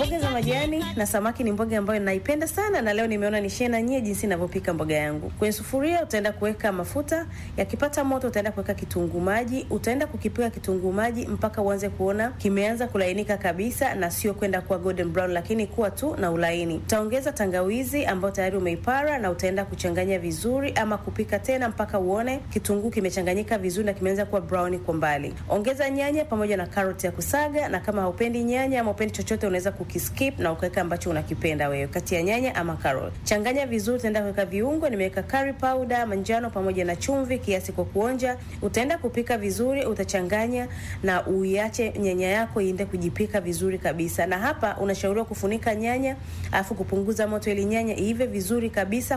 mboga za majani na samaki ni mboga ambayo naipenda sana, na leo nimeona nishare na nyie jinsi ninavyopika mboga yangu. Kwenye sufuria utaenda kuweka mafuta, yakipata moto utaenda kuweka kitunguu maji, utaenda kukipika kitunguu maji mpaka uanze kuona kimeanza kulainika kabisa, na sio kwenda kuwa golden brown, lakini kuwa tu na ulaini. Utaongeza tangawizi ambayo tayari umeipara na utaenda kuchanganya vizuri, ama kupika tena mpaka uone kitunguu kimechanganyika vizuri na kimeanza kuwa brown kwa mbali. Ongeza nyanya pamoja na karoti ya kusaga, na kama haupendi nyanya ama upendi chochote unaweza kukiskip na ukaweka ambacho unakipenda wewe kati ya nyanya ama karoti. Changanya vizuri, utaenda kuweka viungo. Nimeweka curry powder manjano pamoja na chumvi kiasi kwa kuonja. Utaenda kupika vizuri, utachanganya na uiache nyanya yako iende kujipika vizuri kabisa. Na hapa unashauriwa kufunika nyanya alafu kupunguza moto ili nyanya iive vizuri kabisa